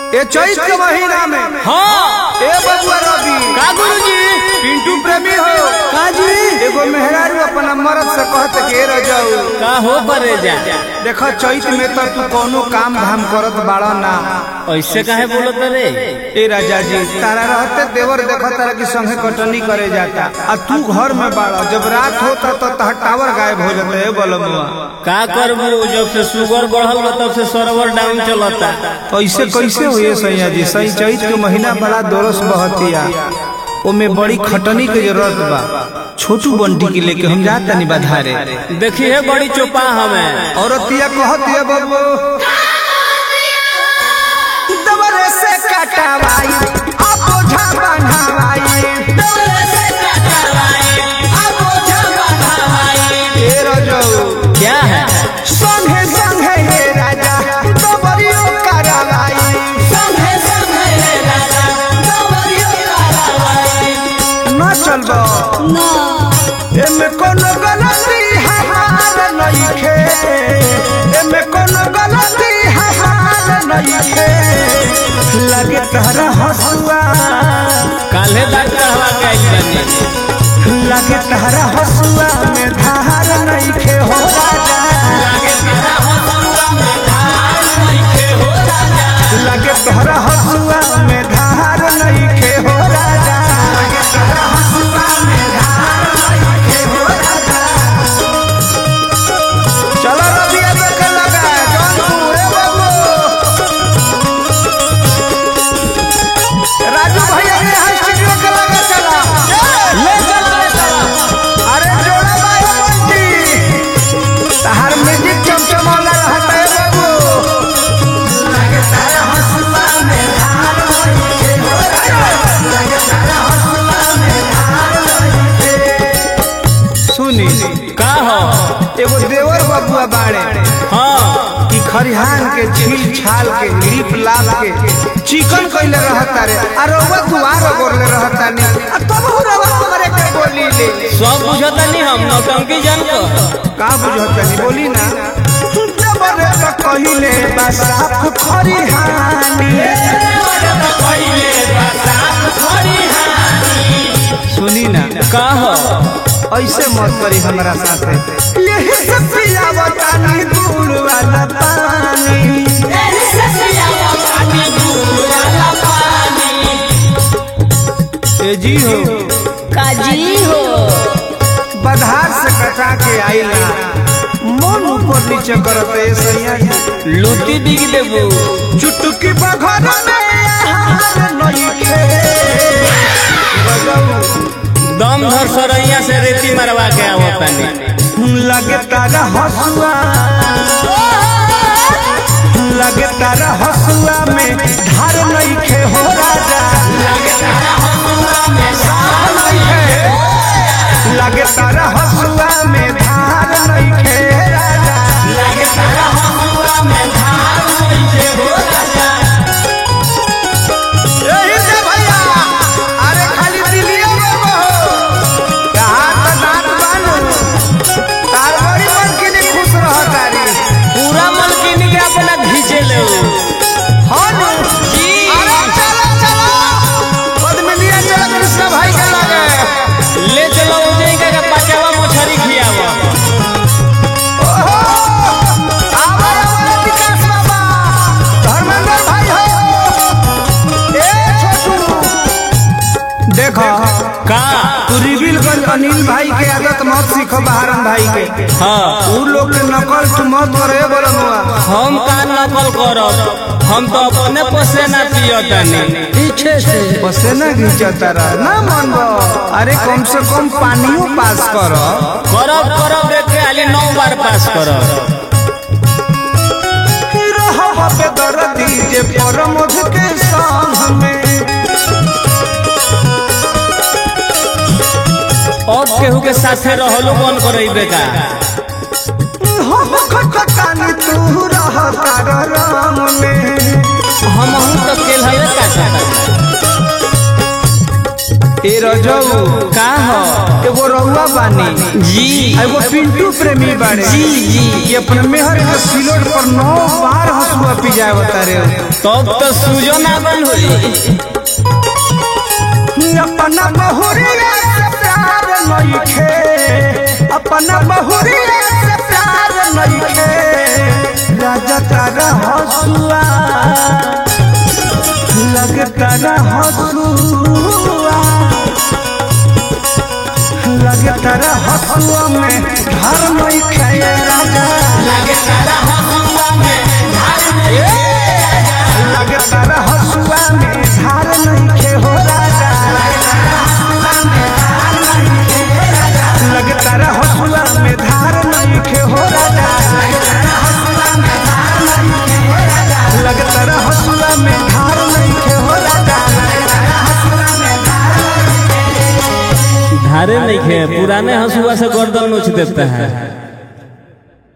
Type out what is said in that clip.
ए चैत के महीना में हाँ ए बबुआ रवि का गुरुजी पिंटू प्रेमी हो का जी एगो मेहरारू अपना मरद से कहत के रजाऊ का हो परे जा देख चैत में तो तू कोनो काम धाम करत बाड़ा ना ऐसे काहे बोलत रे ए राजा जी तारा रहते देवर देखो तारा की संगे कटनी करे जाता आ तू घर में बाड़ा जब रात होता तो तह टावर गायब हो जाता है बोलमुआ का करबू जब से शुगर बढ़ल बा तब से सर्वर डाउन चलता ऐसे कैसे हुए सैया जी सही चैत के महीना बड़ा दोरस बहतिया ओमे बड़ी खटनी के जरूरत बा छोटू बंटी के लेके हम जाता नहीं बधारे देखी है बड़ी चोपा हमें औरतिया कहतिया बाबू दबरे से कटवाई अब ओझा बन्हवाई ए रजऊ क्या है संगे संगे हे राजा दबरियो करवाई न चलबो एमे कोनो गलती हमार नइखे एमे कोनो गलती हमार नइखे लगे तहरा हसुआ काल्हे डॉक्टर हवा के आइल बानी लगे तहरा हसुआ में धार नइखे हो राजा लगे तहरा हसुआ में धार नइखे हो राजा लगे तहरा हसुआ में धार नइखे हो राजा चलो रबिया देखे लगा जौनपुर ए बाबू राजू भैया ने हाई स्टूडियो के लगा चला ले चला ले चला अरे जोड़ा बाई बंटी तहार म्यूजिक चमचमाला रहता है बाबू लगे तारा हंसुआ में धार नइखे हो राजा लगे तारा हंसुआ में धार नइखे सुनी का हो एगो देवर बबुआ बाड़े हाँ कि खरिहान के छील छाल के लीप लाप के चिकन कइले रहता रे आ रउआ दुआर गोरले रहता नी आ तब रउआ हमरे के बोली ले सब बुझता नहीं हम नौटंकी जान को का बुझत नी बोली ना जबरे त कहिले बसाफ खरिहानी सुनी ना का हो ऐसे मत करी हमरा साथे यही से पियावता नी दूर वाला पानी ए जी हो काजी हो बधार से कटा के आइला मन ऊपर नीचे करत ए सैया लूटी बिग देबू चुटकी बघर में आहार नइखे बजाऊ दम धर सरैया से रेती मरवा के आवतानी लगे तारा हसुआ लगे तारा हसुआ में धार नइखे हो राजा लगे तारा हसुआ में साफ नइखे लगे तारा हसुआ में धार नइखे राजा लगे तारा हसुआ में धार नइखे हो राजा यही से भैया अरे खाली दिलिया में हो कहाँ तो दांत बानू तार बड़ी मन के लिए खुश रह तारी पूरा मलकिनी के अपना घींचे ले हाँ नु जी अरे चलो चलो पद्मिनिया चलो कृष्ण भाई के लगे ले चलो उजई का के पचावा मछरी खियावा ओहो आवा आवा विकास बाबा धर्मेंद्र भाई हो ए छोटू देखो का तू रिविलगंज अनिल भाई के आदत मत सीखो बहारन भाई के हाँ उ लोग के नकल तू मत करे बोलनुआ हम का नकल करब हम तो अपने पसेना पियतानी पीछे से पसेना घिंचता रह ना मन अरे कम से कम पानियो पास कर करब करब रे के आली नौ बार पास करब दर्दी जे परमध के संग में अब केहू के साथे रहलो कौन करइबे का हम खटकानी तू रह तार राम में हम हूं तो केल हवे का सकता ए रजऊ का हो एगो रउआ बानी जी आ एगो पिंटू प्रेमी बाड़े जी जी ये अपने मेहर के सिलोट पर नौ बार हंसुआ पिजाए बता रहे तब तो सूजो ना बन होई अपना बहुरिया से प्यार नइखे अपना बहुरिया से प्यार नइखे राजा तारा हसुआ लगता ना हसुआ लगता ना हसुआ में घर नइखे राजा लगता ना हसुआ में धार नइखे हो राजा लगता रे हसुआ में धार नहीं खे हो राजा लगता रे हसुआ में धार नहीं खे हो राजा धारे नहीं खे पुराने हंसुआ से गर्दन नोच देता है